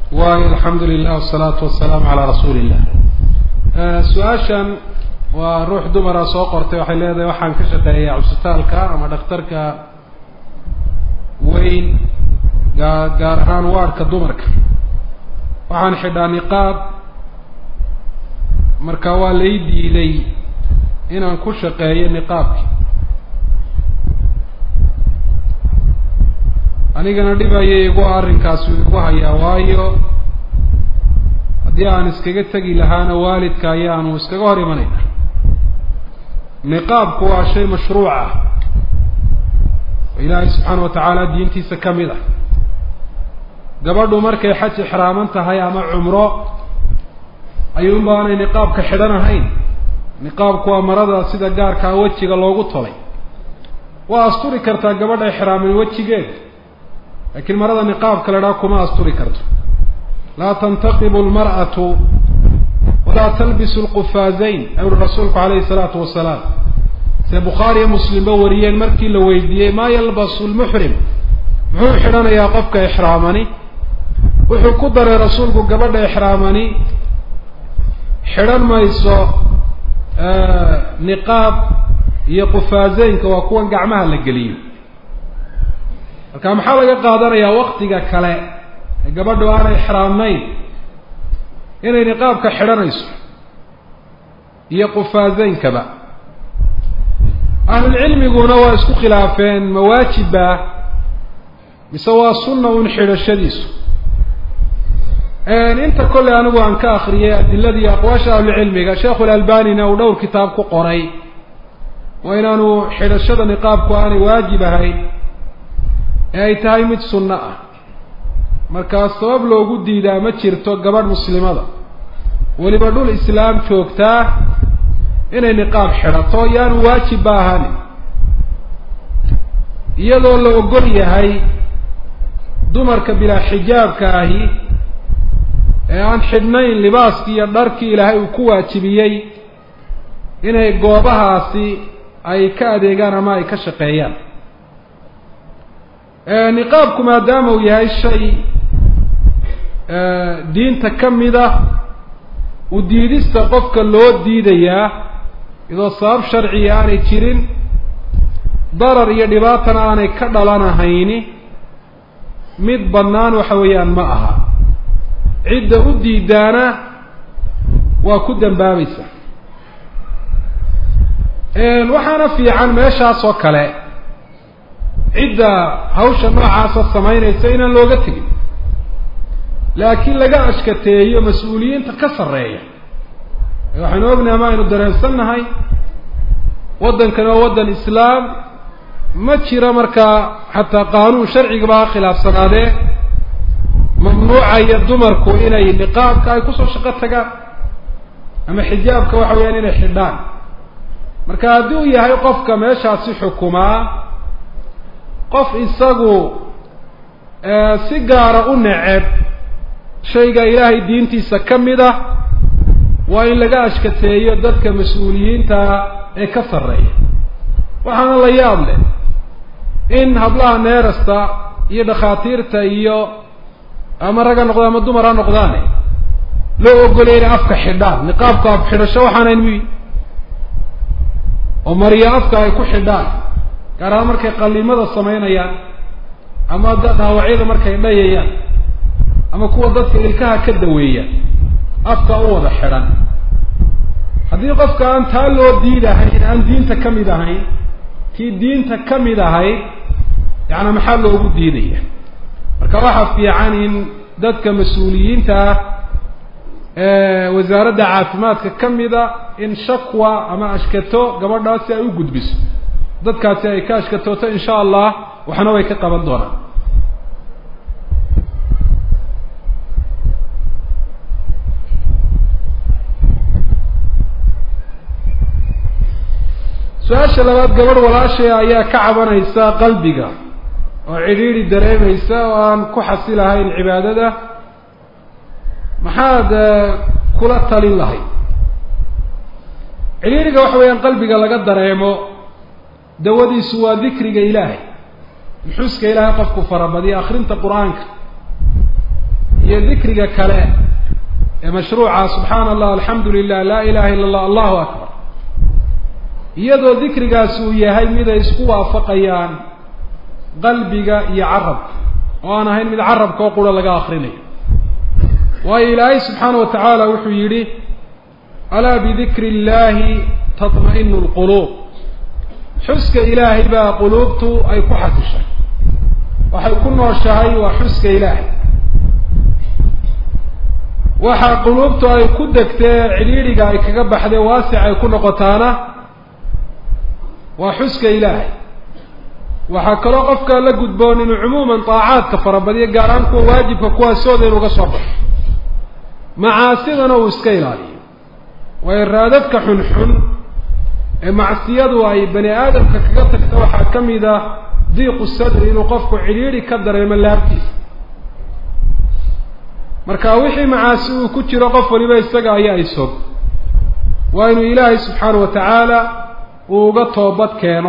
waay alxamdu lilah wasalaatu wasalaamu calaa rasuuli illah su-aashan waa ruux dumara soo qortay waxay leedahay waxaan ka shaqeeyaa cusbitaalka ama dhakhtarka weyn gaa gaar ahaan waadhka dumarka waxaan xidhaa niqaab marka waa lay diiday inaan ku shaqeeyo niqaabki anigana dhib ayay igu arrinkaasi igu hayaa waayo haddii aan iskaga tegi lahaana waalidka ayaanu iskaga hor imanayna niqaabku waa shay mashruuc ah oo ilaahay subxaana wa tacaala diintiisa ka mid ah gabadhu markay xaj ixraaman tahay ama cumro ayuunba aanay niqaabka xidhan ahayn niqaabku waa marada sida gaarkaa wejiga loogu tolay waa asturi kartaa gabadha ixraaman wejigeeda laakiin marada niqaabka la dhaha kuma asturi karto laa tantaqibu lmar'atu walaa talbisu lqufaazayn ayuri rasuulku calayhi salaatu wasalaam sida bukhaari iyo muslimba wariyeen markii la weydiiyey maa yalbasu lmuxrim muxuu xidhanayaa qofka ixraamani wuxuu ku daray rasuulku gabadha ixraamani xidhan mayso niqaab iyo qufaazeynka waa kuwan gacmaha la geliyo marka maxaa laga qaadanayaa waktiga kale ee gabadhu aanay ixraamnayn inay niqaabka xidhanayso iyo qufaazeynkaba ahlulcilmiguna waa isku khilaafeen ma waajiba mise waa sunna un xidhashadiisu inta kolley anigu aan ka akriyay adiladii aqwaasha ahlucilmiga sheekhu lalbanina uu dhowr kitaab ku qoray waa inaanu xidhashada niqaabku aanay waajib ahayn ee ay tahay mid sunno ah markaa sabab loogu diidaa ma jirto gabadh muslimada weliba dhul islaam joogtaa inay niqaab xidhato yaanu waajib ba ahaanin iyadoo la ogol yahay dumarka bilaa xijaabka ahi ee aan xidhnayn libaaskii iyo dharkii ilaahay uu ku waajibiyey inay goobahaasi ay ka adeegaan ama ay ka shaqeeyaan niqaabku maadaama uu yahay shay diinta ka mid ah u diidista qofka loo diidayaa iyadoo sabab sharciga aanay jirin darar iyo dhibaatana aanay ka dhalanahayni mid bannaan waxa weeyaan ma aha cidda u diidaana waa ku dambaabaysa waxaana fiican meeshaas oo kale cidda hawsha noocaasa samaynaysa inaan looga tegin laakiin laga ashkateeyo mas-uuliyiinta ka sarreeya waxaynu ognahay ama aynu dareensannahay waddankan waa waddan islaam ma jiro markaa xataa qaanuun sharcigaba ha khilaafsanaadee mamnuucaya dumarku inay niqaabka ay kusoo shaqo tagaan ama xijaabka waxa weeyaan inay xidhaan marka haddii uu yahay qofka meeshaasi xukumaa qof isagu si gaara u neceb shayga ilaahay diintiisa ka mid ah waa in laga ashkateeyo dadka mas-uuliyiinta ee ka sarreeya waxaana la yaab leh in hablaha neerasta iyo dhakhaatiirta iyo ama rag ha noqdaan ama dumar ha noqdaane loo ogolaya inay afka xidhaan niqaabka af xidhasho waxaanayn muyi oo mariyo afka ay ku xidhaan gaar ahaan markay qaliimada samaynayaan ama dhaawacyada markay dhayayaan ama kuwa dadka ilkaha ka daweeyaan afka u wada xidhan haddii qofka aan taa loo diidahayn aan diinta ka mid ahayn kii diinta ka mid ahayd yaani maxaa loogu diidaya marka waxaa fiican in dadka mas-uuliyiinta ah ee wasaaradda caafimaadka ka mida in shakwa ama ashkato gabadhaasi ay u gudbiso dadkaasi ay ka ashkatooto insha allah waxna way ka qaban doonaan su-aasha labaad gabadh walaashay ayaa ka cabanaysa qalbiga oo cidhiidhi dareemaysa oo aan ku xasilahayn cibaadada maxaad kula talin lahayd cidhiidhiga waxa weeyaan qalbiga laga dareemo dawadiisu waa dikriga ilaahay nuxuuska ilaahay qofku farabadiya akrinta qur-aanka iyo dikriga kale ee mashruuca subxaana allah alxamdu lilah laa ilaha illa allah allahu akbar iyadoo dikrigaasi uu yahay mid ay isku waafaqayaan qalbiga iyo carabka oo aan ahayn mid carabka oo qura laga akrinayo waayo ilaahay subxaana wa tacaala wuxuu yidhi alaa bidikri illahi tatma'inu lquluub xuska ilaahay baa quluubtu ay ku xasishay waxay ku nooshahay waa xuska ilaahay waxa quluubtu ay ku degtee cidhiidhiga ay kaga baxdee waasic ay ku noqotaana waa xuska ilaahay waxaa kaloo qofkaa la gudboon inuu cumuuman daacaadka farabadiyo gaar ahaan kuwa waajibka kuwaasooda inuga soo baxo macaasidana uu iska ilaaliyo waayo raadadka xunxun ee macsiyadu ay bani aadamka kaga tagta waxaa ka mid ah diiqu sadri inuu qofku cidhiidhi ka dareemo laabtiisa marka wixii macaasi uu ku jiro qof waliba isaga ayaa isog waa inuu ilaahay subxaana wa tacaala uu uga toobad keeno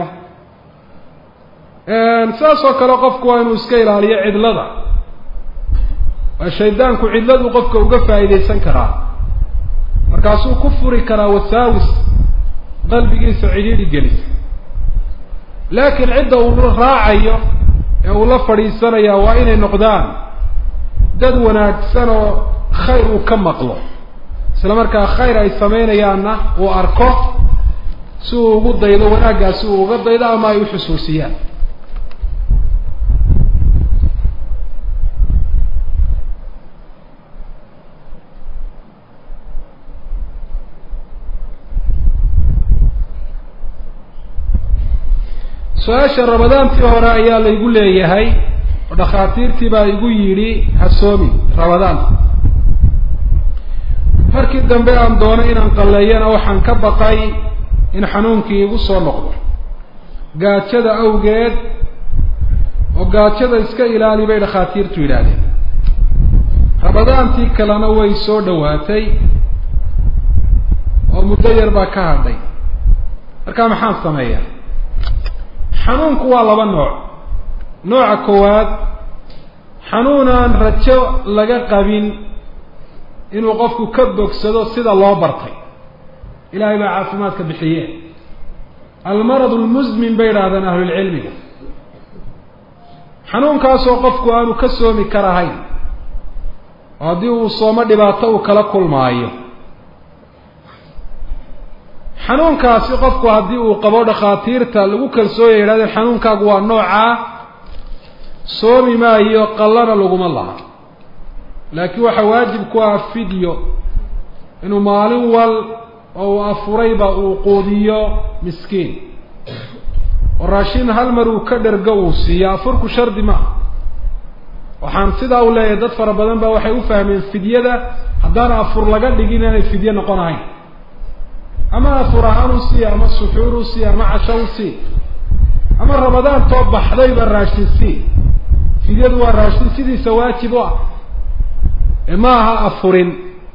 saas oo kale qofku waa inuu iska ilaaliyo cidlada waa shaydaanku cidladu qofka uga faa'iidaysan karaa markaasuu ku furi karaa wasaawis qalbigiisa cidhiidhi gelisa laakiin cidda uu raacayo ee uu la fadhiisanaya waa inay noqdaan dad wanaagsan oo khayr uu ka maqlo isla markaa khayr ay samaynayaanna uu arko si uu ugu daydo wanaaggaasi uu uga daydo ama ay uxusuusiyaan su-aasha ramadaantii hore ayaa laygu leeyahay oo dhakhaatiirtii baa igu yidhi hasoomi ramadaanta markii dambe aan doono inaan qalleeyana waxaan ka baqay in xanuunkii igu soo noqdo gaajada awgeed oo gaajada iska ilaali bay dhakhaatiirtu yidhaahdeen ramadaantii kalena way soo dhowaatay oo muddo yar baa ka hadhay markaa maxaan sameeyaa xanuunku waa laba nooc nooca koowaad xanuun aan rajo laga qabin inuu qofku ka bogsado sida loo bartay ilaahay baa caafimaadka bixiye almarad lmusmin bay idhahdeen ahlulcilmiga xanuunkaasoo qofku aanu ka soomi karahayn oo haddii uu soomo dhibaato uu kala kulmaayo xanuunkaasi qofku haddii uu qabo dhakhaatiirta lagu kalsoonya yidhahdeen xanuunkaagu waa noocaa soomi maayo qallana laguma laha laakiin waxaa waajib ku ah fidyo inuu maalin wal oo uu afurayba uu quudiyo miskiin oo raashin hal mar uu ka dhergo uu siiyo afurku shardi maaha waxaan sidaa u leeyahay dad fara badan ba waxay u fahmeen fidyada haddaan afur laga dhigin inay fidye noqon ahayn ama afur ahaan u sii ama suxuur u sii ama casho u sii ama ramadaan too baxdayba raashin sii fidyadu waa raashin sidiisa waajib u ah ee ma aha afurin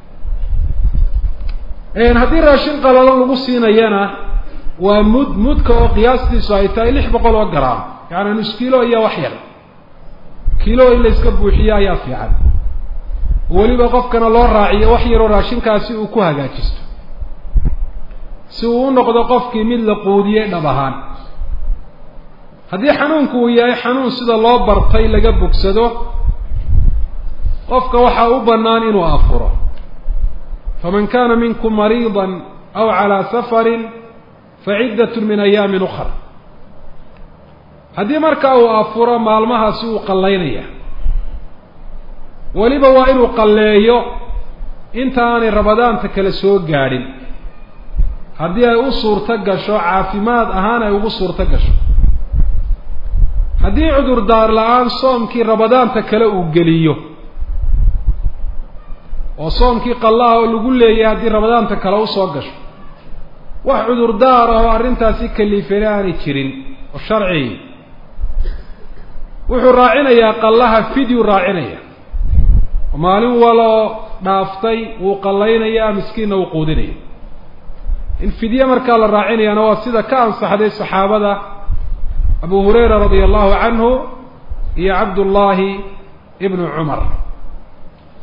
haddii raashin qalalan lagu siinayana waa mud mudka oo qiyaastiisu ay tahay lix boqol oo garaam yaani nus kilo iyo wax yar kilo in la iska buuxiyo ayaa fiican weliba qofkana loo raaciyo wax yaroo raashinkaasi uu ku hagaajisto si uu u noqdo qofkii mid la quudiyey dhab ahaan haddii xanuunku uu yahay xanuun sida loo bartay laga bogsado qofka waxaa u bannaan inuu afuro faman kana minkum mariida aw calaa safarin faciddat min ayaamin ukar haddii marka uu afuro maalmahaasi uu qallaynaya weliba waa inuu qalleeyo inta aanay ramadaanta kale soo gaadhin haddii ay u suurto gasho caafimaad ahaan ay ugu suurto gasho haddii cudurdaar la-aan soomkii ramadaanta kale uu geliyo oo soomkii qallaha oo lagu leeyahay haddii ramadaanta kale usoo gasho wax cudurdaar ah oo arrintaasi kaliifane aanay jirin oo sharci wuxuu raacinayaa qallaha fidyu raacinaya oo maalin waloo dhaaftay wuu qallaynayaa miskiinna wuu quudinaya in fidye markaa la raacinayaana waa sida ka ansaxday saxaabada abu hurayra radia allahu canhu iyo cabdullaahi ibnu cumar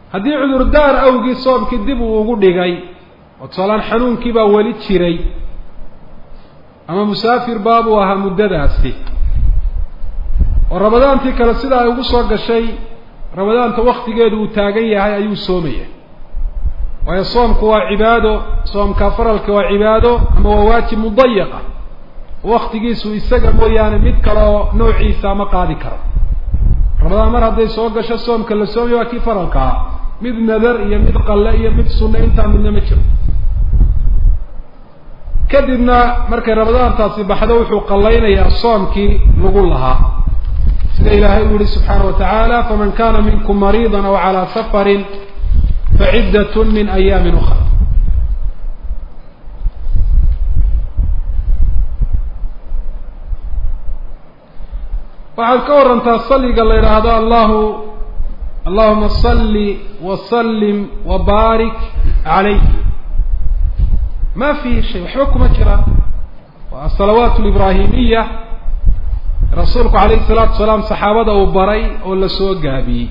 haddii cudurdaar awgii soomkii dib uu ugu dhigay oo tusaalaan xanuunkii baa weli jiray ama musaafir baabuu ahaa muddadaasi oo ramadaantii kale sida ay ugu soo gashay ramadaanta waktigeedu uu taagan yahay ayuu soomaya waayo soomku waa cibaado soomka faralka waa cibaado ama waa waajib mudayaqa waktigiisu isaga mooyaane mid kale oo noociisa ma qaadi karo ramadaan mar hadday soo gasho soomka la soomaya waa kii faralka ah mid nadar iyo mid qalle iyo mid sunne intaa midna ma jiro kadibna markay ramadaantaasi baxdo wuxuu qallaynayaa soomkii lagu lahaa sida ilaahay uu yihi subxaana wa tacaala faman kana minkum mariida aw calaa safarin faciddat min ayaamin ukra waxaad ka warantaa saliga la yidhaahdo allahu allahuma salli wasallim wabaarik calayh ma fihi shay waxba kuma jiraan waa asalawaat libraahimiya rasuulku calayhi salaatu wasalaam saxaabada uu baray oo la soo gaabiyey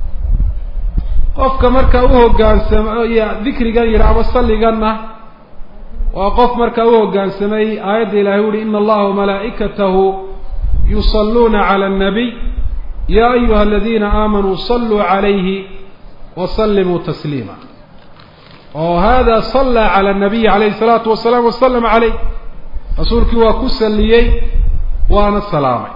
qofka marka u hoggaansamo iyo dikrigan yidhaahdo salliganna waa qof markaa u hoggaansamay aayadda ilahay uhi ina allaha wamalaa'ikatahu yusalluuna cala annabiy ya ayuha aladiina aamanuu saluu calayhi wasallimuu tasliima oo hada sallaa cala nabiyi calayhi salaatu wasalaam wasalama calayh rasuulkii waa ku salliyey waana salaamay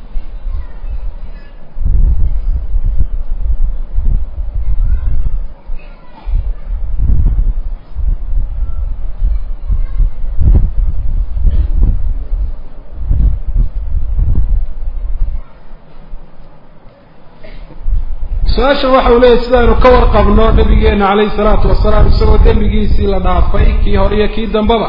su-aashan waxa uu leeyahy sidaaynu ka warqabno nabigeena calayhi salaatu wasalaam isagoo dembigiisii la dhaafay kii hore iyo kii dambaba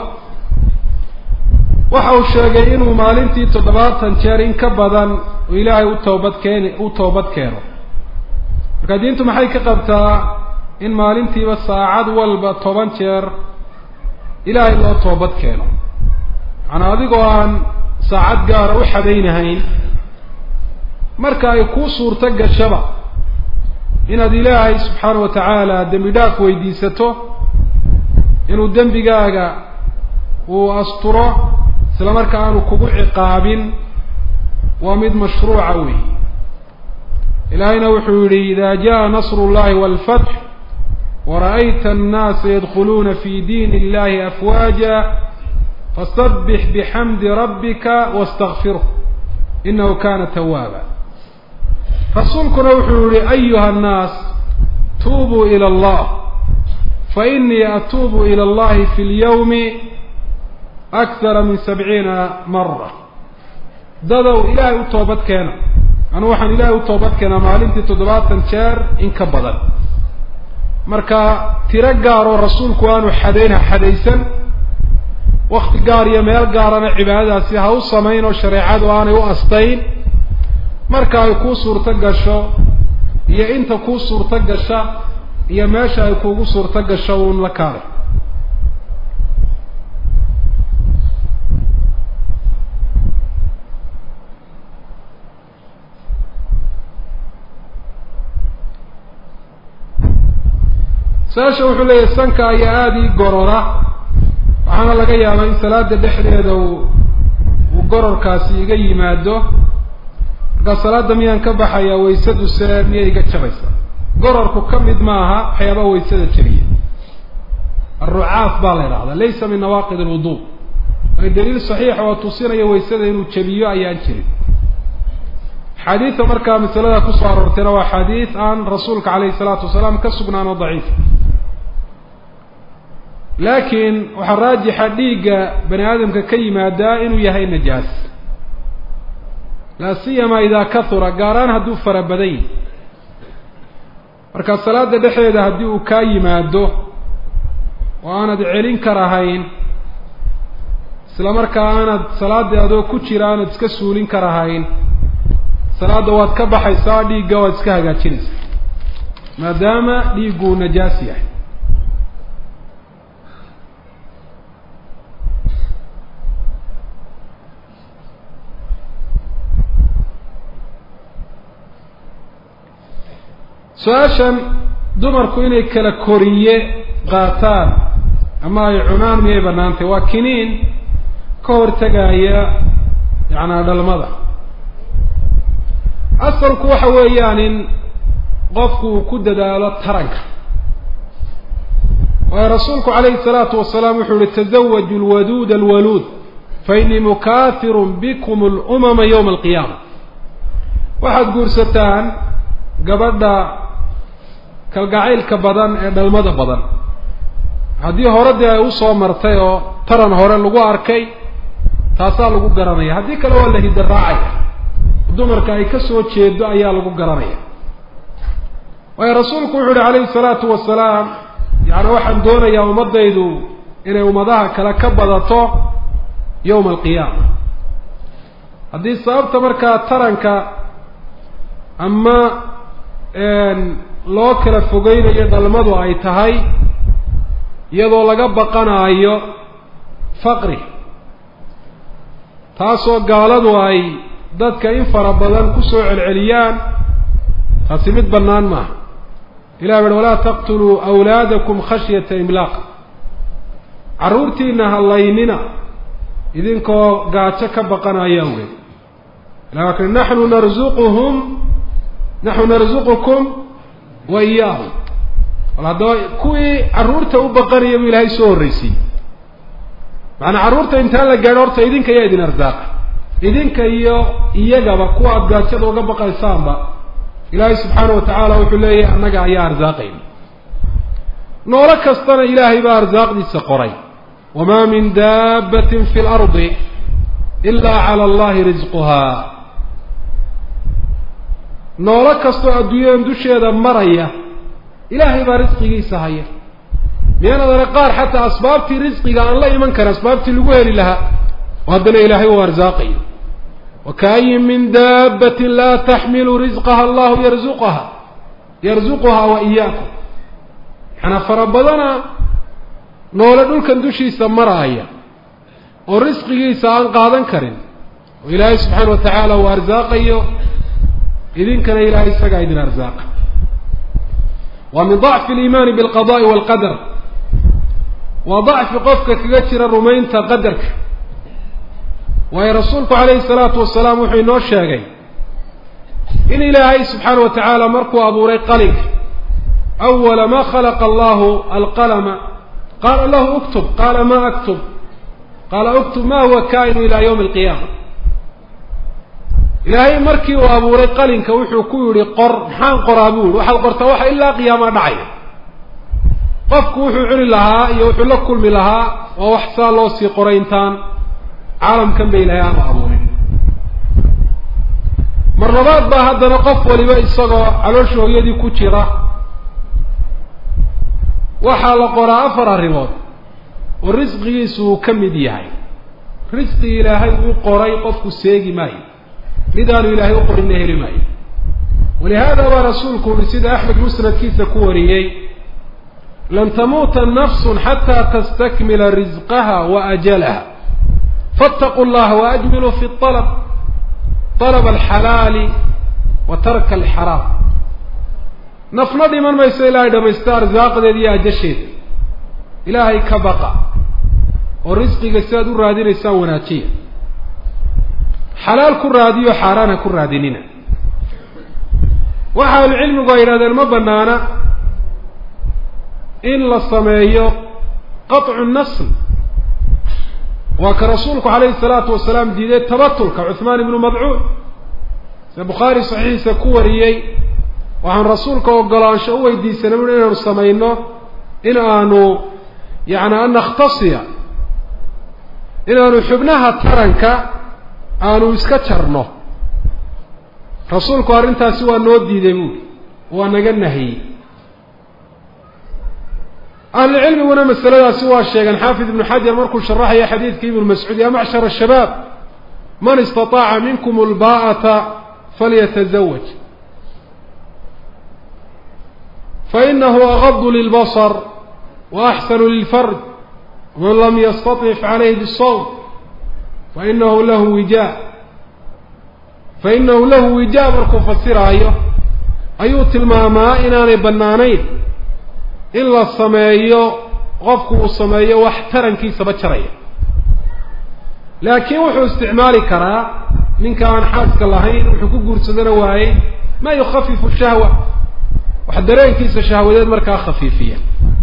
waxa uu sheegay inuu maalintii toddobaatan jeer in ka badan uu ilaahay u toobad keeni u toobad keeno marka diintu maxay ka qabtaa in maalintiiba saacad walba toban jeer ilaahay loo toobad keeno macanaa adigoo aan saacad gaara u xadaynahayn marka ay kuu suurto gashaba inaad ilaahay subxaana wa tacaala dembi dhaaf weydiisato inuu dembigaaga uu asturo isla marka aanu kugu ciqaabin waa mid mashruuca weey ilaahayna wuxuu yihi ida jaa nasru llahi walfatx wara'ayta annaasa yadkhuluuna fi diin illahi afwaaja fasabbix bixamdi rabbika wastakfirh inahu kana tawaaba rasuulkuna wuxuu yihi ayuha annaas tuubuu ila allah fainii atuubu ila allahi fi lyawmi akthara min sabciina mara dadow ilaahay u toobad keena anu waxaan ilaahay u toobad keenaa maalintii toddobaatan jeer in ka badan marka tiro gaaroo rasuulku aanu xadayn ha xadaysan wakti gaar iyo meel gaarana cibaadadaasi ha u samayn oo shareecadu aanay u astayn marka ay kuu suurto gasho iyo inta kuu suurto gasha iyo meesha ay kuugu suurto gasho uun la kaalay su-aasha wuxuu leeyahay sanka ayaa aada ii gorora waxaana laga yaabaa in salaada dhexdeeda uu uu gororkaasi iga yimaado markaa salaada miyaan ka baxayaa waysadu se miyay iga jabaysaa gororku ka mid maaha waxyaabaha waysada jabiya alrucaaf baa la idhahdaa laysa min nawaaqid alwudu ay daliil saxiixa oo tusinaya waysada inuu jabiyo ayaan jirin axaadiida markaa masalada kusoo aroortayna waa xadiid aan rasuulka calayhi salaatu wasalaam ka sugnaan oo daciif laakiin waxaa raajixa dhiigga bani aadamka ka yimaadaa inuu yahay najaas laa siyama idaa kahura gaaraan hadduu fara badan yahi marka salaada dhexdeeda haddii uu kaa yimaado oo aanad celin karahayn isla markaa aanad salaada adoo ku jira aanad iska suulin karahayn salaadda waad ka baxaysaa dhiigga waad iska hagaajinaysaa maadaama dhiigguu najaas yahay su-aashan dumarku inay kala koriye qaataan ama ay cunaan miyay banaantay waa kiniin ka hortegaya yacnaa dhalmada asalku waxa weeyaan in qofku uu ku dadaalo taranka waayo rasuulku calayhi salaatu wasalaam wuxuu yihi tazawaju lwaduud alwaluud fainii mukaahirun bikum lumama yowma alqiyaama waxaad guursataan gabadha kalgacaylka badan ee dhalmada badan haddii hore dee ay usoo martay oo taran hore lagu arkay taasaa lagu garanaya haddii kale waa la hidaraacaya dumarka ay ka soo jeedo ayaa lagu garanaya waayo rasuulku wuxu uhi calayhi salaatu wasalaam yacni waxaan doonayaa ummaddaydu inay ummadaha kale ka badato yowma alqiyaama haddii sababta markaa taranka ama loo kala fogeynayo dhalmadu ay tahay iyadoo laga baqanaayo faqri taasoo gaaladu ay dadka in fara badan kusoo celceliyaan taasi mid bannaan maaha ilah bari walaa taqtuluu awlaadakum khashyata imlaaq carruurtiina hallaynina idinkoo gaajo ka baqanaya awgeed ilah waa kali naxnu narzuquhum naxnu narzuqukum wa iyaahum wal haddaba kuwii carruurta u baqanaya buu ilaahay soo horraysiiyey macanaa carruurta intaan la gaadho horta idinka yaa idin arsaaqa idinka iyo iyagaba kuwa aada gaajada uga baqaysaanba ilaahay subxaana wa tacaala wuxuu leeyahay annaga ayaa arsaaqayna noolo kastana ilaahay baa arsaaqdiisa qoray wamaa min daabbatin fi lardi ilaa cala allahi risquhaa noolo kastoo adduunyadan dusheeda maraya ilaahay baa risqigiisa haya miyaan adana qaar xataa asbaabtii risqiga aan la iman karin asbaabtii lagu heli lahaa oo haddana ilaahay uu arsaaqayo wakaayin min daabbatin laa taxmilu risqaha allahu yarzuqaha yarzuquhaa wa iyaakum maxanaa fara badana noole dhulkan dushiisa maraaya oo risqigiisa aan qaadan karin oo ilaahay subxaana wa tacaala uu arsaaqayo idinkana ilaahay isagaa idin arsaaqa waa min dacfi aliimaani bilqada'i waalqadar waa dacfi qofka kaga jira rumaynta qadarka waayo rasuulku calayhi salaatu wasalaam wuxuu inoo sheegay in ilaahay subxaana wa tacaala markuu abuuray qalinka awala ma khalaqa allahu alqalama qaala lahu uktub qaala ma aktub qaala uktub ma huwa kaa'inu ilaa yawmi alqiyaama ilaahay markii uu abuuray qalinka wuxuu ku yidhi qor maxaan qoraa buu yihi waxaad qortaa waxa ilaa qiyaamaa dhacaya qofku wuxuu cuni lahaa iyo wuxuu la kulmi lahaa waa wax saa loo sii qoray intaan caalamkan ba ilaahay aanu abuurin mar labaad baa haddana qof waliba isagoo caloosha hooyadii ku jira waxaa la qoraa afar arrimood oo risqigiisu uu ka mid yahay risqi ilaahay uu qoray qofku seegi maayo midaanu ilaahay u qorinna heli maayo walihaada baa rasuulku uhi sida axmed musnadkiisa ku wariyey lan tamuuta nafsun xataa tastakmila risqaha wa ajalaha faataquu llaha waajmiluu fi alab alaba alxalaali wa tarka alxaraam nafna dhiman mayso ilaahay dhamaysta arsaaqdeeda iyo ajasheeda ilaahay ka baqa oo risqiga si aad u raadinaysaan wanaajiya xalaal ku raadiyo xaaraan ha ku raadinina waxa ahlucilmigu ay yidhahdeen ma banaana in la sameeyo qaطcu nasl waa ka rasuulku calayhi salaatu wasalaam diiday tabatulka cuhmaan ibnu madcuun sida bukhaari saxiixiisa ku wariyey waxaan rasuulka ogolaansho u weydiisanay ui inaanu samayno in aanu yani an nakhtasiya inaanu xubnaha taranka aanu iska jarno rasuulku arrintaasi waa noo diiday buuri waa naga nahiyey ahlucilmiguna masaladaasi waa sheegeen xaafid ibnu xajar markuu sharaxaya xadiidka ibnu mascuud ya macshar ashabaab man istataaca minkum lbaa'ata falyatazawaj fainahu agadu lilbasar wa axsanu lilfarj waman lam yastaطic calayhi bisawm fainahu lahu wijaa fainahu lahu wijaa markuu fasiraayo ayuu tilmaamaa inaanay bannaanayn in la sameeyo qofku uu sameeyo wax tarankiisaba jaraya laakiin wuxuu isticmaali karaa ninka aan xaaska lahayn wuxuu ku guursadana waayey ma yukhafifu shahwa wax dareenkiisa shahwadeed markaa khafiifiya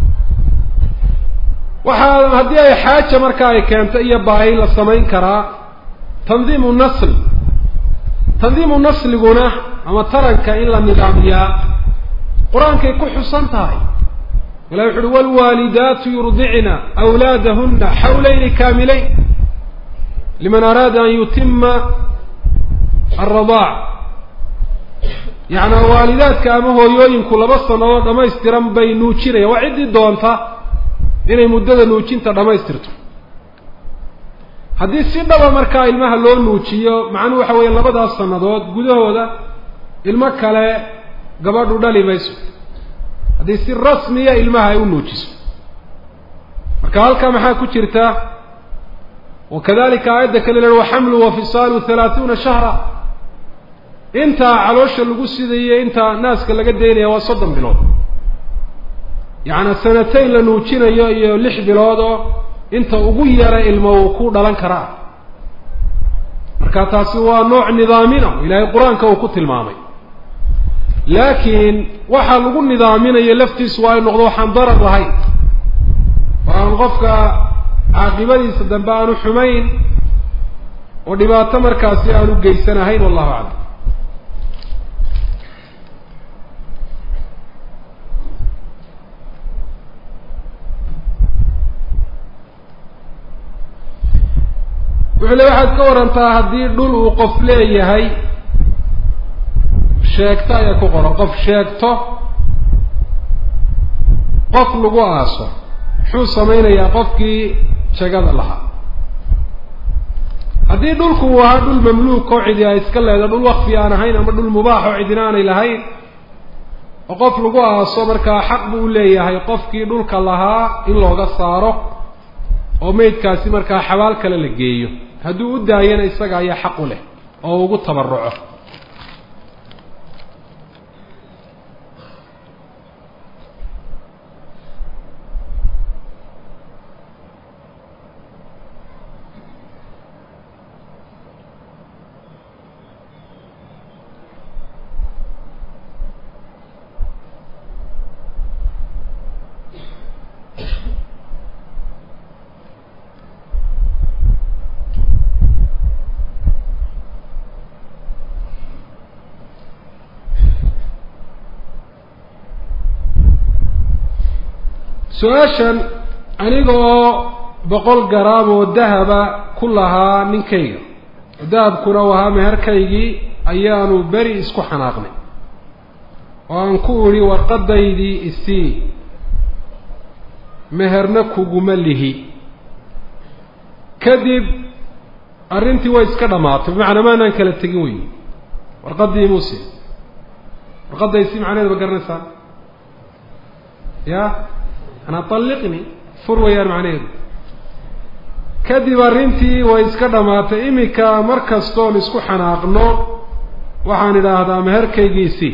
waxaa haddii ay xaaja markaa ay keento iyo baahi la samayn karaa tandiimu nasl tandiimu nasliguna ama taranka in la nidaamiyaa qur-aankay ku xusan tahay ilahi wuxu uhi wlwaalidaatu yurdicna awlaadahuna xawlayni kaamilayn liman araada an yutima alradaac yacnaa waalidaadka ama hooyooyinku laba sanadood dhamaystiran bay nuujinayaan waa ciddii doonta inay muddada nuujinta dhammaystirto haddii si dhaba markaa ilmaha loo nuujiyo macnuhu waxa weeye labadaas sannadood gudahooda ilmo kale gabadhu dhali mayso haddii si rasmiya ilmaha ay u nuujiso marka halkaa maxaa ku jirta wakadalika aayadda kale lehi waxamlu wafisaalu halaathuuna shahra intaa caloosha lagu sidayo intaa naaska laga daynaya waa soddon bilood yacnaa sanatayn la nuujinayo iyo lix bilood oo inta ugu yara ilmo uu ku dhalan karaa marka taasi waa nooc nidaamina ilaahay qur-aanka uu ku tilmaamay laakiin waxaa lagu nidaaminayo laftiisu waa ay noqdo waxaan darar lahayn oo aan qofka caaqibadiisa dambe aanu xumayn oo dhibaato markaasi aanu geysanahayn wallahu aclam wuxuu le waxaad ka warantaa haddii dhul uu qof leeyahay sheegto ayaa ku qoran qof sheegto qof lagu aaso muxuu samaynayaa qofkii sheegada lahaa haddii dhulku uu ahaa dhul mamluuk oo cidi ay iska leedahay dhul wakfi aan ahayn ama dhul mubaax oo cidina aanay lahayn oo qof lagu aaso markaa xaq buu u leeyahay qofkii dhulka lahaa in looga saaro oo meydkaasi markaa xabaal kale la geeyo hadduu u daayana isaga ayaa xaq u leh oo ugu tabaruco su-aashan aniga oo boqol garaam oo dahaba ku lahaa ninkayga dahabkuna u ahaa meherkaygii ayaanu beri isku xanaaqnay oo aan ku idhi warqadaydii isii meherna kuguma lihi kadib arrintii way iska dhammaatay bimacnaa maanaan kala tegin weyi warqadii muuse warqadda isii macnaheeda ma garanaysaa ya anaa talliqni fur wayaan macnaheedu kadib arrintii way iska dhammaatay iminka mar kastoon isku xanaaqno waxaan idhaahdaa meherkaygiisii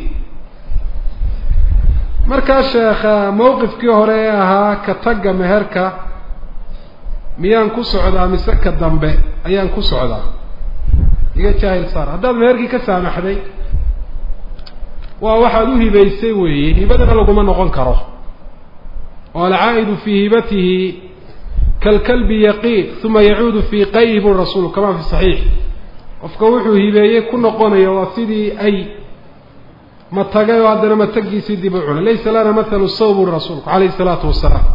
markaa sheekha mawqifkii hore ee ahaa ka tagga meherka miyaan ku socdaa mise ka dambe ayaan ku socdaa iga jaahil saar haddaad meherkii ka saamaxday waa waxaad u hibaysay weeye hibadana laguma noqon karo oo alcaa'idu fii hibatihi kalkalbi yaqiin uma yacuudu fii qayhi buri rasuulu kama fi saxiix qofka wuxuu hibeeyey ku noqonaya waa sidii ay ma tagay oo haddana matagiisii dib u cunay laysa lana mathalu saw buri rasuulku calayhi isalaatu wasalaam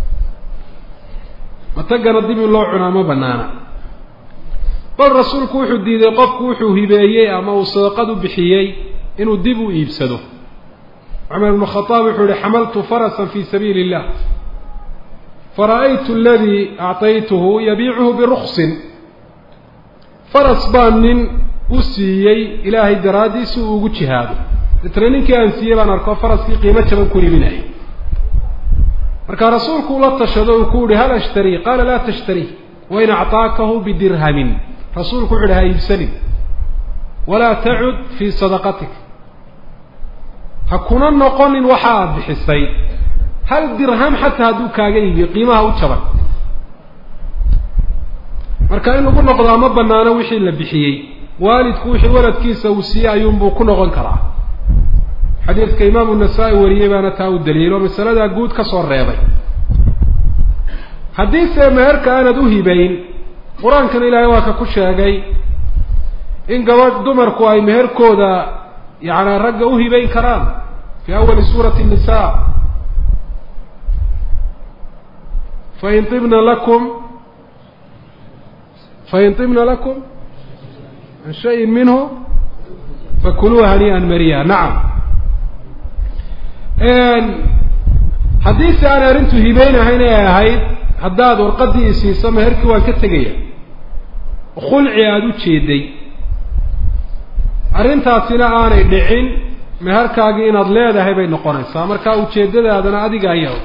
matagana dib in loo cunaa ma banaana bal rasuulku wuxuu diiday qofku wuxuu hibeeyey ama uu sadaqad u bixiyey inuu dib u iibsado cumar ibnu khadaab wuxuu yihi xamaltu farasan fi sabiili illah fara-aytu aladii actaytuhu yabiicuhu biruksin faras baa nin u siiyey ilaahay daraadii si uu ugu jihaado deetna ninkii aan siiyey baan arko faraskii qiimo jaban ku iibinayay markaa rasuulku ula tashado uu ku yihi hal ashtarii qaala laa tashtarii wain actaakahu bidirhamin rasuulku wuxu uhi ha iibsanin walaa tacud fii sadaqatik ha kuna noqonin waxa aada bixisay hal dirham xataa hadduu kaaga iibiyo qiimaha u jaban marka in lagu noqdaa ma banaano wixii la bixiyey waalidku wixii waladkiisa uu siiyey ayuunbuu ku noqon karaa xadiidka imaamu nasaa-i wariyey baana taa u daliilo masaladaa guud ka soo reebay haddiise meherka aanad u hibayn qur-aankan ilaahay waa ka ku sheegay in gabadh dumarku ay meherkooda yacnaa ragga u hibayn karaan fi awali suurati nisa fain ibna lakum fain ibna lakum an shayin minhu fakuluuha hanii'an mariya nacam haddiise aan arrintu hibeynahayn ay ahayd haddaad warqaddii isiiso meherkii waan ka tegaya khulci aada u jeeday arrintaasina aanay dhicin meherkaagii inaad leedahay bay noqonaysaa marka ujeeddadaadana adiga ayaa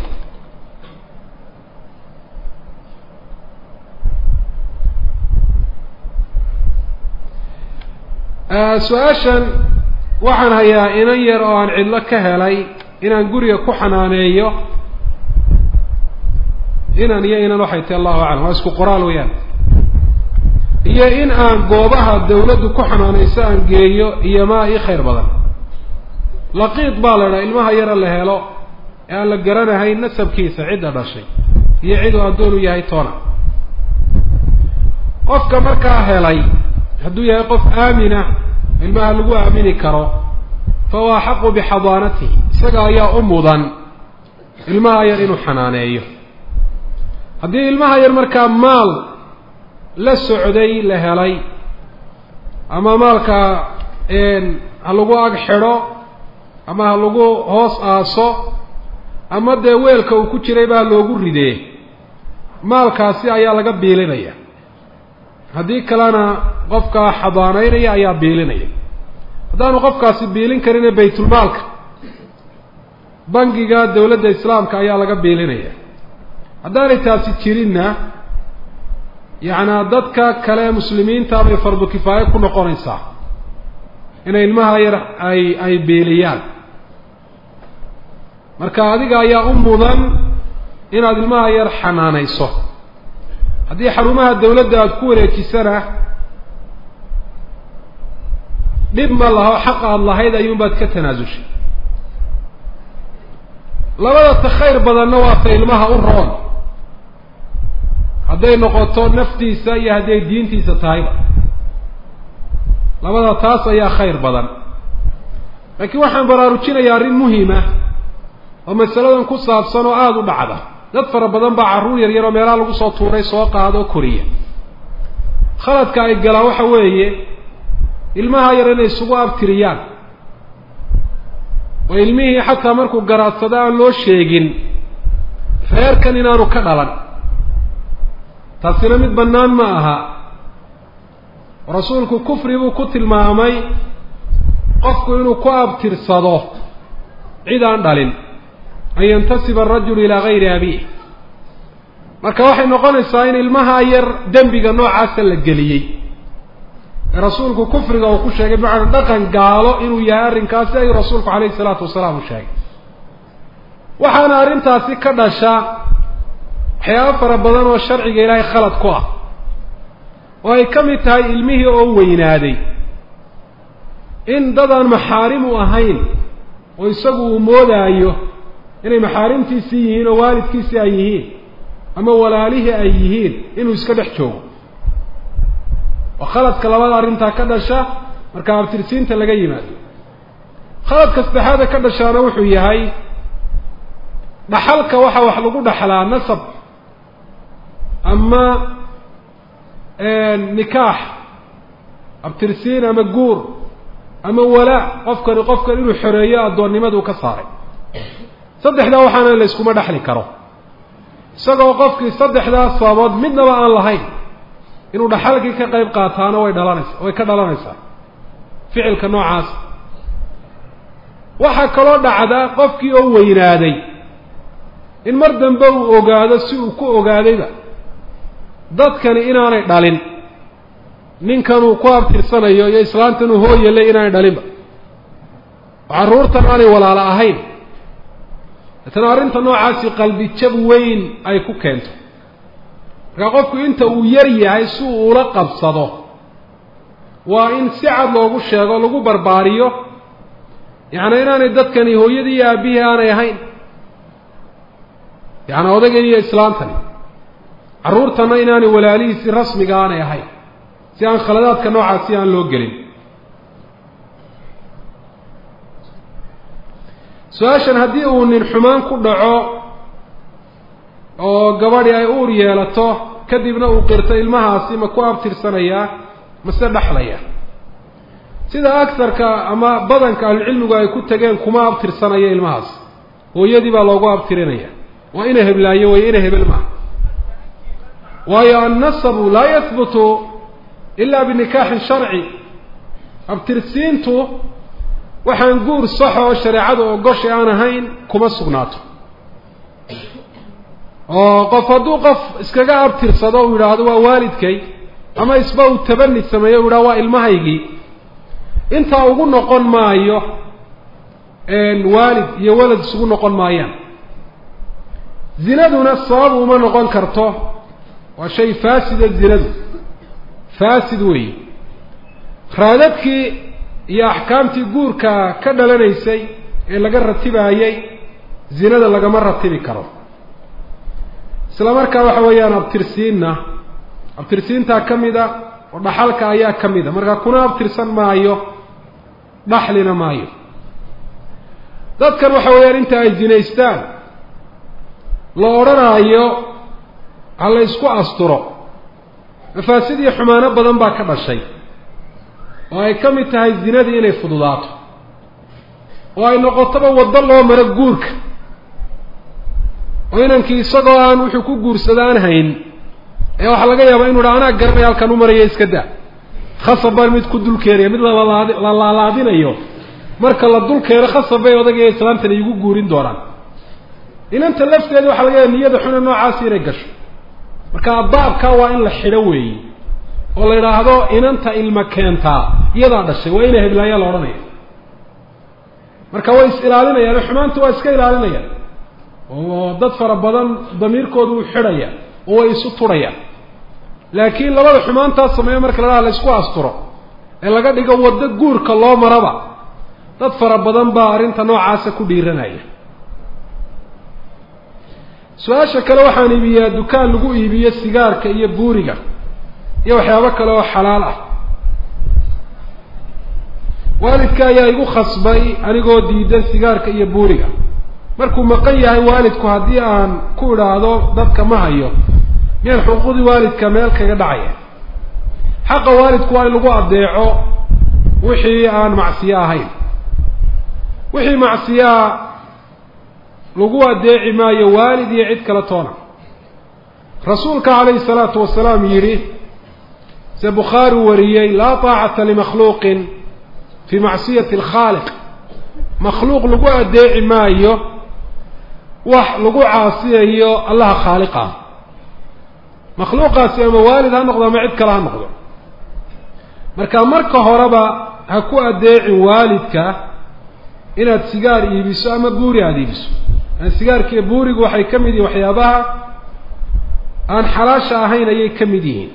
su-aashan waxaan hayaa inan yar oo aan cidlo ka helay inaan guriga ku xanaaneeyo inan iyo inan waxay tahi allahu aclam waa isku qoraal weyaan iyo in aan goobaha dawladdu ku xanaanayso aan geeyo iyo maa ii khayr badan laqiid baa la idhaha ilmaha yara la helo ee aan la garanahayn nasabkiisa cidda dhashay iyo cid uu addoon u yahay toona qofka markaa helay hadduu yahay qof aamina ilmaha lagu aamini karo fa huwa axaqu bixadaanatihi isaga ayaa u mudan ilmaha yar inuu xanaaneeyo haddii ilmaha yar markaa maal la socday la helay ama maalka ha lagu ag xidho ama ha lagu hoos aaso ama dee weelka uu ku jiray baa loogu ridee maalkaasi ayaa laga biilinaya haddii kalena qofkaa xadaanaynaya ayaa biilinaya haddaanu qofkaasi biilin karine baytulmaalka bangiga dawladda islaamka ayaa laga biilinaya haddaanay taasi jirinna yacnaa dadka kale muslimiinta bay fardu kifaayo ku noqonaysaa inay ilmaha yar ay ay biiliyaan marka adiga ayaa u mudan inaad ilmaha yar xanaanayso haddii xarumaha dawladda aada ku wareejisana dhib ma laho xaq aada lahayd ayuunbaad ka tanaasushay labada ta khayr badanna waa ta ilmaha u roon hadday noqoto naftiisa iyo hadday diintiisa tahayba labada taas ayaa khayr badan laakiin waxaan baraarujinayaa arrin muhima oo masaladan ku saabsan oo aada u dhacda dad fara badan baa carruur yar yaroo meelaha lagu soo tuuray soo qaada oo koriya khaladka ay galaan waxa weeye ilmaha yar inay isugu abtiriyaan oo ilmihii xataa markuu garaadsado aan loo sheegin reerkan inaanu ka dhalan taasina mid bannaan ma aha rasuulku kufri buu ku tilmaamay qofku inuu ku abtirsado cid aan dhalin an yantasiba arajulu ilaa gayri abiih marka waxay noqonaysaa in ilmaha yar dembiga noocaasa la geliyey ee rasuulku kufriga uu ku sheegay bimacnaa dhaqan gaalo inuu yahay arrinkaasi ayuu rasuulku calayhi salaatu wasalaam u sheegay waxaana arrintaasi ka dhasha waxyaabo fara badan oo sharciga ilaahay khalad ku ah oo ay ka mid tahay ilmihii oo weynaaday in dadaan maxaarim u ahayn oo isagu uu moodaayo inay maxaarimtiisii yihiin oo waalidkiisii ay yihiin ama walaalihii ay yihiin inuu iska dhex joogo oo khaladka labada arrintaa ka dhasha marka abtirsiinta laga yimaado khaladka saddexaada ka dhashaana wuxuu yahay dhaxalka waxa wax lagu dhaxlaa nasab ama nikaax abtirsiin ama guur ama walaa qofkani qofkan inuu xoreeyo addoonnimaduu ka saaray saddexdaa waxaana la yskuma dhexli karo isagoo qofkii saddexdaa sababood midnaba aan lahayn inuu dhaxalkii ka qayb qaataana way dhalanaysa way ka dhalanaysaa ficilka noocaas waxaa kaloo dhacda qofkii oo weynaaday in mar dambe uu ogaado si uu ku ogaadayba dadkani inaanay dhalin ninkanuu ku abtirsanayo iyo islaantanuu hooyalay inaanay dhalinba oo carruurtan aanay walaalo ahayn deetana arrinta noocaasi qalbi jab weyn ay ku keento markaa qofku inta uu yar yahay si uu ula qabsado waa in si cad loogu sheego lagu barbaariyo yacni inaanay dadkani hooyadii iyo aabbihii aanay ahayn yacni odaygan iyo islaantani carruurtana inaanay walaalihiisi rasmiga aanay ahayn si aan khaladaadka noocaasi aan loo gelin su-aashan haddii uu nin xumaan ku dhaco oo gabadhi ay uur yeelato kadibna uu qirto ilmahaasi ma ku abtirsanayaa mase dhexlaya sida agarka ama badanka ahlucilmigu ay ku tageen kuma abtirsanayo ilmahaas hooyadii baa loogu abtirinaya waa ina heblaayo way ina hebel maaha waayo annasabu laa yahbutu ila binikaaxin sharci abtirsiintu waxaan guur sax oo shareecadu ogosha aan ahayn kuma sugnaato oo qof hadduu qof iskaga abtirsado uu yidhaahdo waa waalidkay ama isba uu tabani sameeyo u yidhahdo waa ilmahaygii intaa ugu noqon maayo waalid iyo walad isugu noqon maayaan zinaduna sabab uma noqon karto waa shay faasida zinadu faasid weeye raadadkii iyo axkaamtii guurka ka dhalanaysay ee laga ratibaayey zinada lagama ratibi karo isla markaa waxa weeyaan abtirsiinna abtirsiintaa ka mid a oo dhaxalka ayaa ka mid a markaa kuna abtirsan maayo dhaxlina maayo dadkan waxa weeyaan inta ay zinaystaan la odhanaayo ha la isku asturo mafaasid iyo xumaano badan baa ka dhashay oo ay ka mid tahay zinadii inay fududaato oo ay noqotoba waddo loo maro guurka oo inankii isagoo aan wuxuu ku guursada aan hayn ee waxaa laga yaabaa inu dha anaa garanaya halkan u maraya iska daa khasab baan mid ku dul keenaya mid lalalaad la laalaadinayo marka la dul keeno khasab bay odagaiyo islaantani igu guurin doonaan inanta lafteeda waxaa laga yaaba niyada xuna noocaasi inay gasho marka baabkaa waa in la xidho weeye oo la yidhaahdo inanta ilma keentaa iyadaa dhashay waa ina heblaayaa la odhanaya marka way is ilaalinayaan xumaanta waa iska ilaalinayaan oo dad fara badan damiirkoodu uu xidhaya oo way isu turhayaan laakiin labada xumaantaas sameeyo marka la dhaha la isku asturo ee laga dhigo waddo guurka loo maraba dad fara badan baa arrinta noocaasa ku dhiiranaya su-aasha kale waxaan iibiyaa dukaan lagu iibiyo sigaarka iyo buuriga iyo waxyaabo kale oo xalaal ah waalidka ayaa igu khasbay anigoo diidan sigaarka iyo buuriga markuu maqan yahay waalidku haddii aan ku idhaahdo dadka ma hayo miyaan xuquuqdii waalidka meel kaga dhacaya xaqa waalidku waa in lagu adeeco wixii aan macsiyo ahayn wixii macsiyaa lagu adeeci maayo waalid iyo cid kale toona rasuulka calayhi salaatu wasalaam yidhi se bukhaari wariyey laa taacata limakhluuqin fii macsiyati alkhaaliq makhluuq lagu adeeci maayo wax lagu caasiyayo allaha khaaliqa makhluuqaasi ama waalid ha noqdo ama cid kale ha noqdo marka marka horeba ha ku adeecin waalidka inaad sigaar iibiso ama buuri aada iibiso sigaarkiiyo buurigu waxay ka mid yihiin waxyaabaha aan xalaasha ahayn ayay ka mid yihiin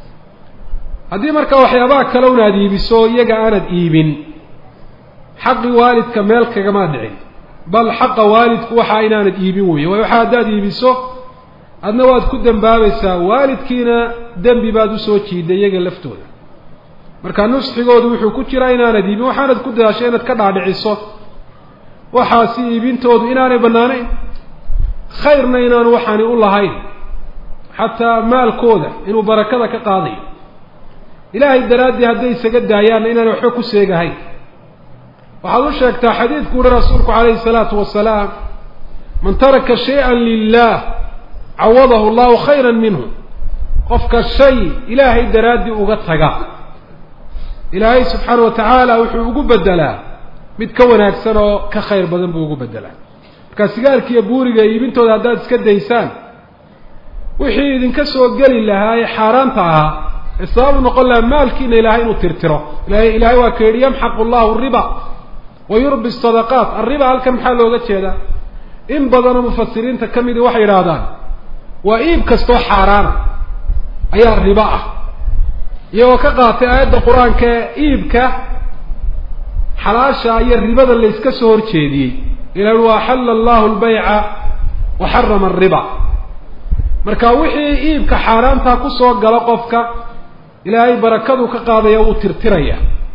haddii markaa waxyaabaha kale un aada iibiso iyaga aanad iibin xaqi waalidka meel kagama dhicin bal xaqa waalidku waxaa inaanad iibin weeye waayo waxa haddaad iibiso adna waad ku dembaabaysaa waalidkiina dembi baad usoo jiiday iyaga laftooda marka nusxigoodu wuxuu ku jiraa inaanad iibin waxaanad ku dadaashay inaad ka dhaadhiciso waxaasi iibintoodu inaanay bannaanayn khayrna inaanu waxaani u lahayn xataa maalkooda inuu barakada ka qaadayo ilaahay daraaddii hadday isaga daayaanna inaanay waxba ku seegahayn waxaad u sheegtaa xadiidku uhi rasuulku calayhi salaatu wasalaam man taraka shay-an lilah cawadahu allahu khayra minhu qofka shay ilaahay daraaddii uga taga ilaahay subxaana wa tacaala wuxuu ugu bedelaa mid ka wanaagsan oo ka khayr badan buu ugu bedelaa marka sigaarkiiyo buuriga iibintooda haddaad iska daysaan wixii idinka soo geli lahaa ee xaaraanta ahaa ee sababu noqon lahaa maalkiina ilaahay inuu tirtiro ilahay ilaahay waa ka yidhi yamxaqu allahu riba wa yurbi sadaqaat arriba halkan maxaa looga jeedaa in badanoo mufasiriinta ka midi waxay yidhaahdaan waa iib kastoo xaaraana ayaa ribo ah iyagoo ka qaatay aayadda qur-aanka ee iibka xalaasha iyo ribada layska soo horjeediyey ila wa axalla allahu lbayca wa xarama alriba marka wixii iibka xaaraantaa kusoo gala qofka ilaahay barakaduu ka qaadaya wuu tirtiraya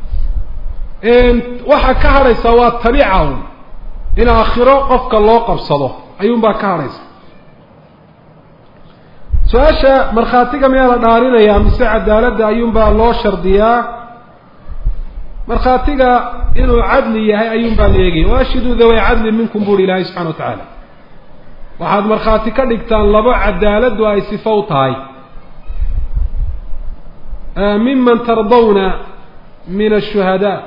waxaa ka hadhaysaa waa tabiica un in aakhiro qofka loo qabsado ayuunbaa ka hadhaysa su-aasha markhaatiga miyaa la dhaarinayaa mise cadaaladda ayuunbaa loo shardiyaa markhaatiga inuu cadli yahay ayuunbaa la eegaya waashiduu daway cadlin minkum buuri ilaahay subxana wa tacaala waxaad markhaati ka dhigtaan labo cadaaladdu ay sifo u tahay miman tardawna min ashuhadaa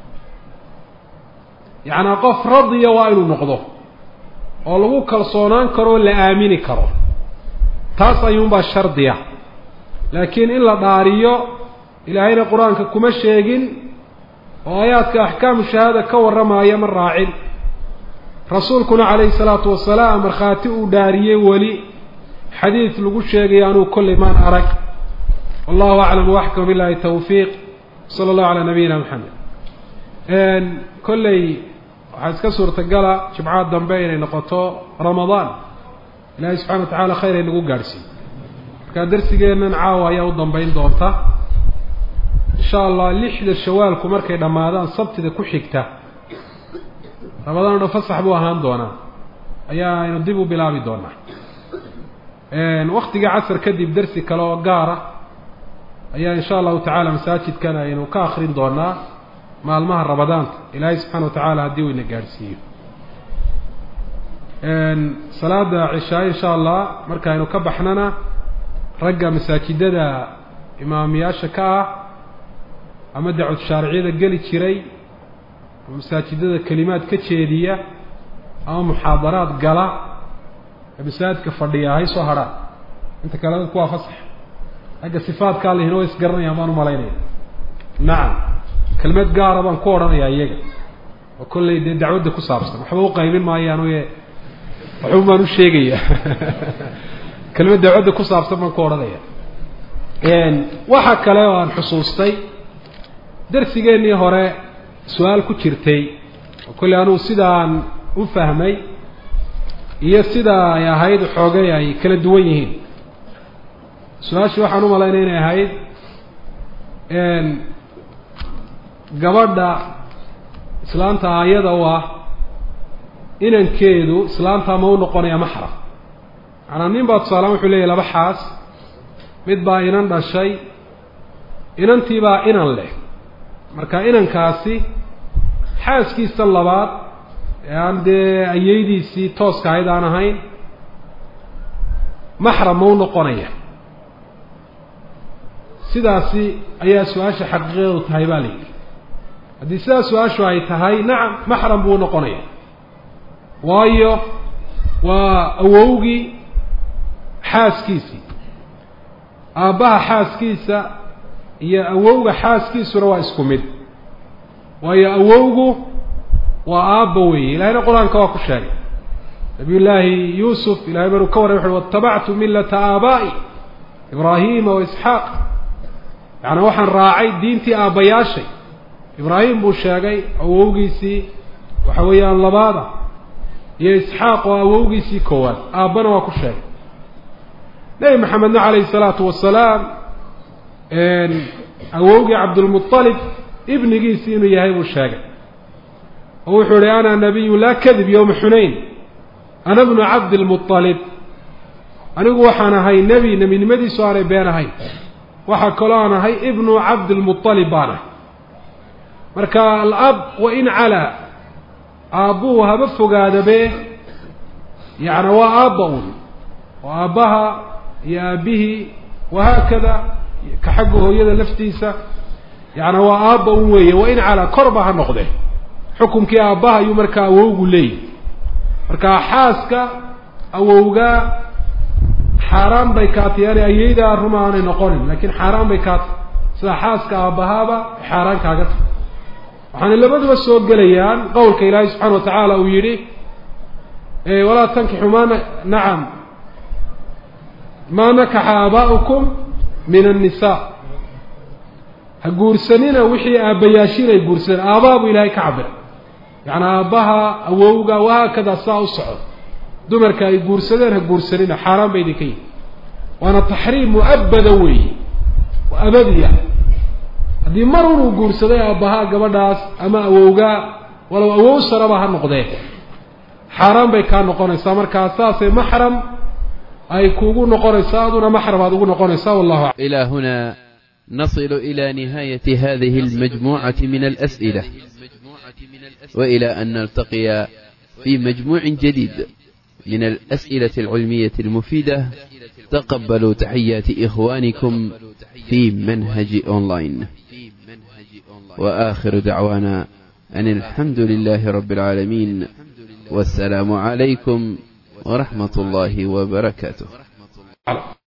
yacnaa qof radiya waa inuu noqdo oo lagu kalsoonaan karo o la aamini karo taas ayuunbaa shardiya laakiin in la dhaariyo ilaahayna qur-aanka kuma sheegin oo aayaadka axkaamu shahaada ka warramaaya ma raacin rasuulkuna calayhi salaatu wasalaam markhaati uu dhaariyey weli xadiid lagu sheegaya anuu kollay maan arag wallahu aclam waxkam billahi tawfiiq sala allahu calaa nabiyina maxamed kolley waxaa iska suurtagala jimcaha dambe inay noqoto ramadaan ilaahay subxana wa tacaala khayr ay nagu gaadhsiiyo markaa darsigeennan caawa ayaa u dambeyn doonta insha allah lixda shawaalku markay dhammaadaan sabtida ku xigta ramadaan o dhan fasax buu ahaan doonaa ayaa aynu dib u bilaabi doonaa waktiga casar kadib darsi kale oo gaara ayaa insha allahu tacaala masaajidkan aynu ka akrin doonaa maalmaha ramadaanka ilaahay subxana wa tacaala haddii uu ina gaadhsiiyo salaada cishaa insha allah markaaynu ka baxnana ragga masaajidada imaamiyaasha ka ah ama dacwad shaariciyada geli jiray ama masaajidada kelimaad ka jeediya ama muxaadaraad gala ee masaajidka fadhiya hay soo hadhaan inta kale dadku waa fasax ragga sifaadkaa lihina way isgaranayaan baan umalaynaya nacam kelmad gaara baan ku odhanayaa iyaga oo kollay dee dacwadda ku saabsan waxba u qaybin maayaan oye waxun baan u sheegaya kelmad dacwadda ku saabsan baan ku odhanaya waxa kale oo aan xusuustay darsigeennii hore su-aal ku jirtay oo kolley anugu sidaan u fahmay iyo sida ay ahayd xoogay ay kala duwan yihiin su-aashii waxaan u malaynay inay ahayd gabadha islaanta aayada u ah inankeedu islaanta ma u noqonaya maxram macanaa nin baa tusaalean wuxuu leeyahy laba xaas mid baa inan dhashay inantii baa inan leh marka inankaasi xaaskiisa labaad ee aan dee ayeydiisii tooska ahayd aan ahayn maxram ma u noqonaya sidaasi ayaa su-aasha xaqiiqadeedu tahay baa la yidhi haddii sidaas su-aashu ay tahay nacam maxram buu noqonaya waayo waa awowgii xaaskiisii aabbaha xaaskiisa iyo awowga xaaskiisuna waa isku mid waayo awowgu waa aabba weeye ilahayna qur-aanka waa ku sheegay nabiy llaahi yuusuf ilahay maruu ka warray wuxuui watabactu millata aabaa'i ibraahima wa isxaaq yacni waxaan raacay diintii aabbayaashay ibraahim buu sheegay awowgiisii waxa weeyaan labaada iyo isxaaq oo awowgiisii koowaad aabbana waa ku sheegay nebi maxamedna calayhi salaatu wasalaam awowgii cabdulmualib ibnigiisii inuu yahay buu sheegay oo wuxuu ihi ana nabiyu laa kadib yowma xunayn ana bnu cabdilmualib anigu waxaan ahay nebi nebinimadiisu aanay been ahayn waxaa kaloo aan ahay ibnu cabdilmualib baan ahay marka alab wa in calaa aabbuhu haba fogaadabe yacni waa aabba un oo aabbaha iyo aabbihii wahaakada ka xagga hooyada laftiisa yacni waa aabba un weeye wa in calaa korba ha noqde xukumkii aabbaha ayuu markaa awowgu leeyahy marka xaaska awowgaa xaaraan bay kaatay ayeydaa ruma aanay noqonin lakin xaaraan bay kaatay sida xaaska aabbahaaba xaaraan kaaga tahay waxaana labaduba soo gelayaan qowlka ilaahay subxana wa tacaala uu yidhi walaa tankixu ma nacam maa nakaxa aabaa'ukum min annisaa ha guursanina wixii aabbayaashiin ay guursadeen aabbaa buu ilaahay ka cabira yacni aabbaha awowga wahaakada saa u socdo dumarka ay guursadeen ha guursanina xaaraan ba idinka yihi waana taxriim mu'abada weeye oo abadiya haddii mar unuu guursaday aabbahaa gabadhaas ama awowgaa walow awow saraba ha noqdee xaaraan bay kaa noqonaysaa markaa saasay maxram ay kuugu noqonaysaa aduna maxram aad ugu noqonaysaa wallahu إلى هنا نصل إلى نهاية هذه المجموعة من الأسئلة وإلى أن نلتقي في مجموع جديد من الأسئلة العلمية المفيدة تقبلوا تحيات إخوانكم في منهج أونلاين وآخر دعوانا أن الحمد لله رب العالمين والسلام عليكم ورحمة الله وبركاته